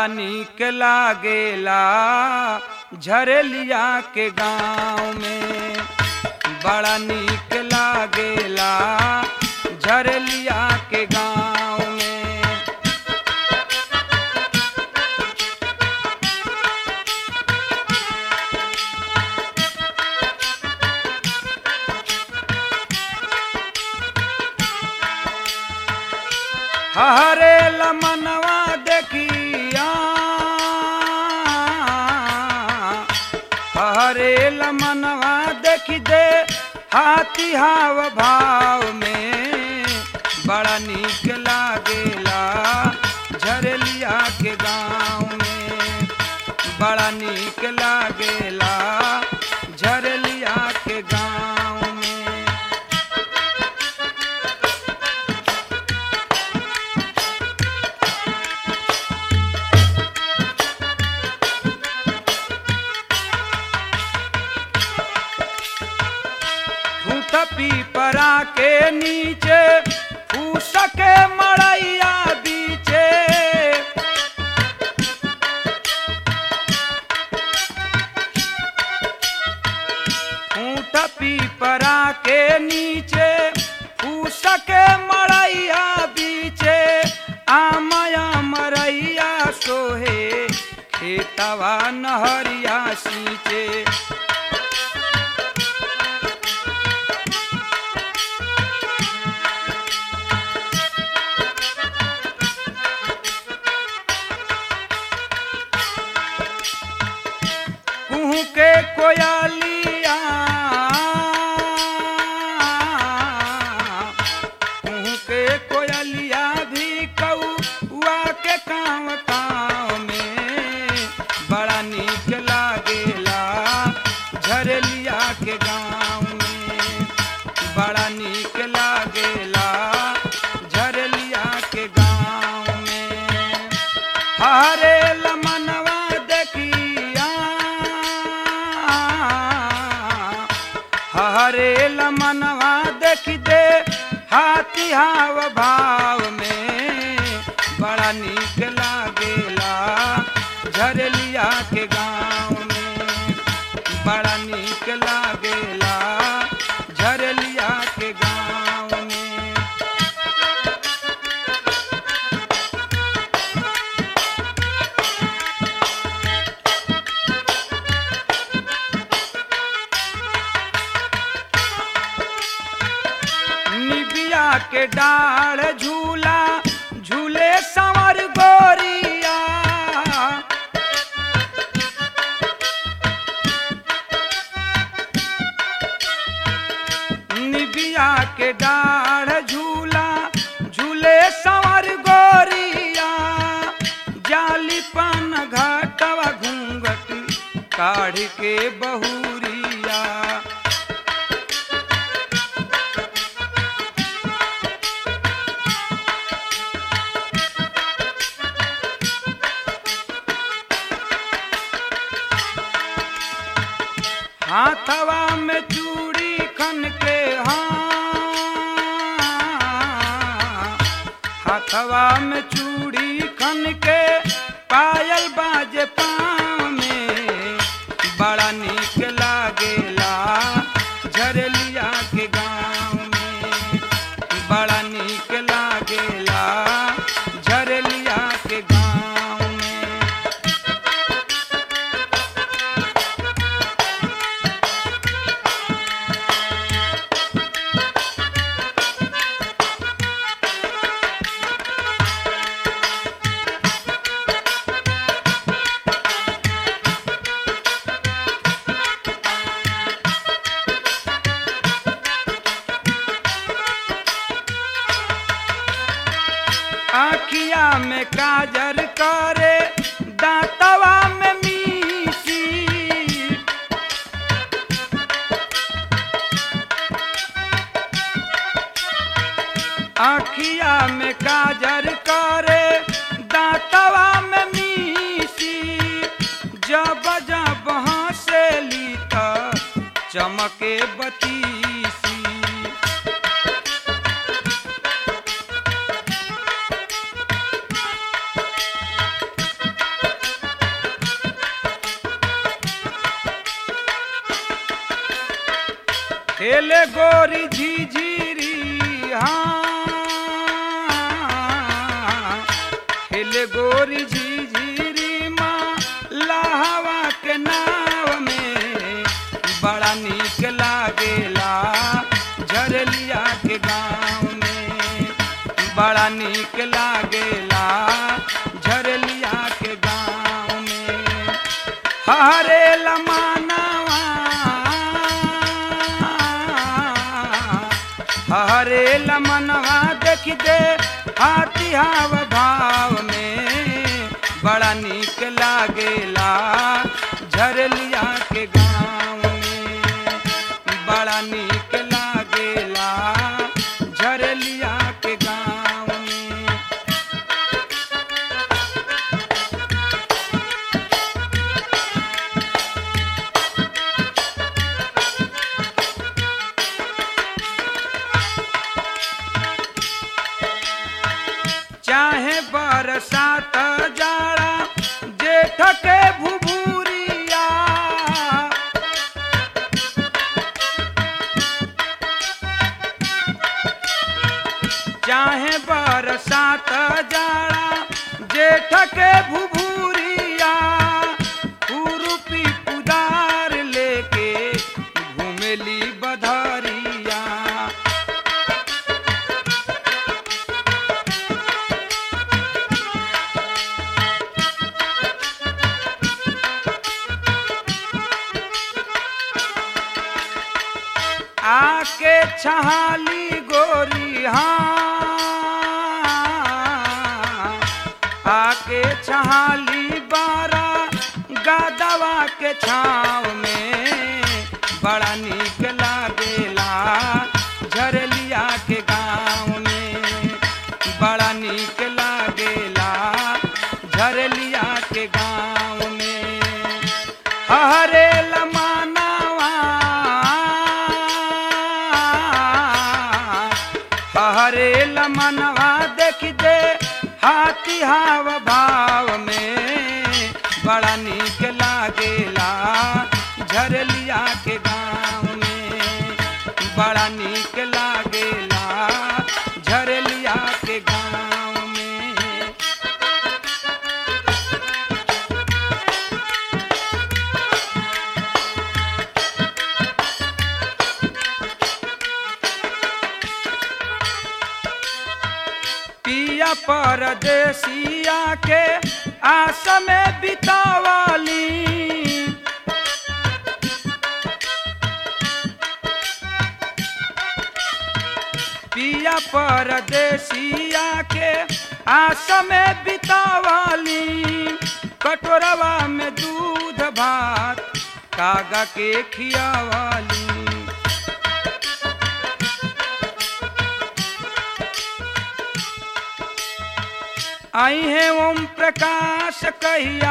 नीक लागेला झरेलिया के गाँव में बड़ा नीक लागेला झरेलिया के गाँव में हरे लमनवा देखिया हरे लमनवा देखी दे हाथी हाव भाव में बड़ा नीक लागेला झरलिया के गाँव में बड़ा नीक लागेला झरलिया के गाँव में फूट पीपरा के नीचे फूस के मड़ैया बीचे फूट पीपरा के नीचे फूस के मड़ैया बीचे आमया मरैया सोहे खेतवा नहरिया सींचे कुहू के कोयलिया कुहू के कोयलिया भी कौआ के काम काम में बड़ा नीक लागेला झरलिया के गाँव में बड़ा नीक लागेला झरलिया के गाँव में हरे लमनवा देखिया हरे लमनवा देखी दे हाथी हाव भाव में बड़ा नीक लागेला झरलिया के गाँव में बड़ा नीक लागेला झरलिया के गाँव में निबिया के डाढ़ झूला झूले संवर गोरिया निबिया के डाढ़ झूला झूले संवर गोरिया जाली पान घाटवा घूंघट काढ़ के बहुरिया हाथवा में चूड़ी खन के हाँ हाथवा में चूड़ी खन के पायल बाजे पाँव में बड़ा नीक लागेला झरलिया के गाँव में बड़ा नीक लागेला झरलिया के गाँव में आखिया में काजर करे दांतवा में मीसी आखिया में काजर करे दांतवा में मीसी जब जब हंसेली त चमके बतीसी खेले गोरी झिझिरी हाँ खेले गोरी झिझिरी माँ लाहवा के नाव में बड़ा नीक लागेला झरलिया के गाँव में बड़ा नीक लागेला झरलिया के गाँव में हरे लमानवा हरे लमनवा देख दे हाथी हाव भाव में बड़ा नीक लागेला झरलिया के गाँव में बड़ा नीक लागेला झरलिया के गाँव में चाहे बरसात जाड़ा जेठ के भुभुरिया चाहे बरसात जाड़ा जेठ के भुभुरिया खुरपी कुदार लेके घूमेली बधरिया आके छहाली गोरी हाँ आके छहाली बारा गादवा के छाव में बड़ा नीक लागेला झरलिया के गाँव में बड़ा नीक लागेला झरलिया के गाँव में हरे लमानवा हरे लमनवा देख दे हाथी हाव भाव में बड़ा नीक लागेला झरलिया के गाँव में बड़ा नीक लागेला झरलिया के गाँव में पिया परदेसिया के आस में बितावाली पिया परदेसिया के आस में बितावाली कटोरवा में दूध भात कागा के खियावाली आई है ओम प्रकाश कहिया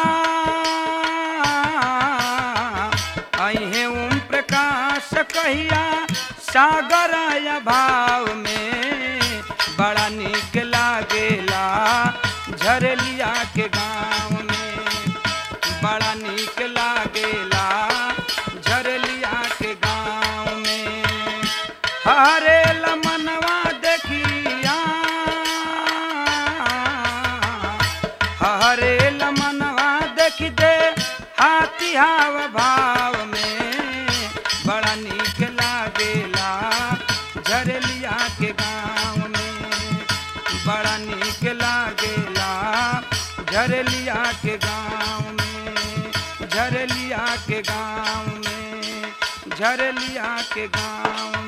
आई है ओम प्रकाश कहिया सागर भाव में बड़ा नीक लागेला झरलिया के गाँव में बड़ा नीक लागेला झरलिया के गाँव में हरे लमनवा देखिया हरे लमनवा देख दे हाथी हाव भाव में बड़ा नीक लागेला झरलिया के गाँव में बड़ा नीक लागेला झरलिया के गाँव में झरलिया के गाँव में झरलिया के गाँव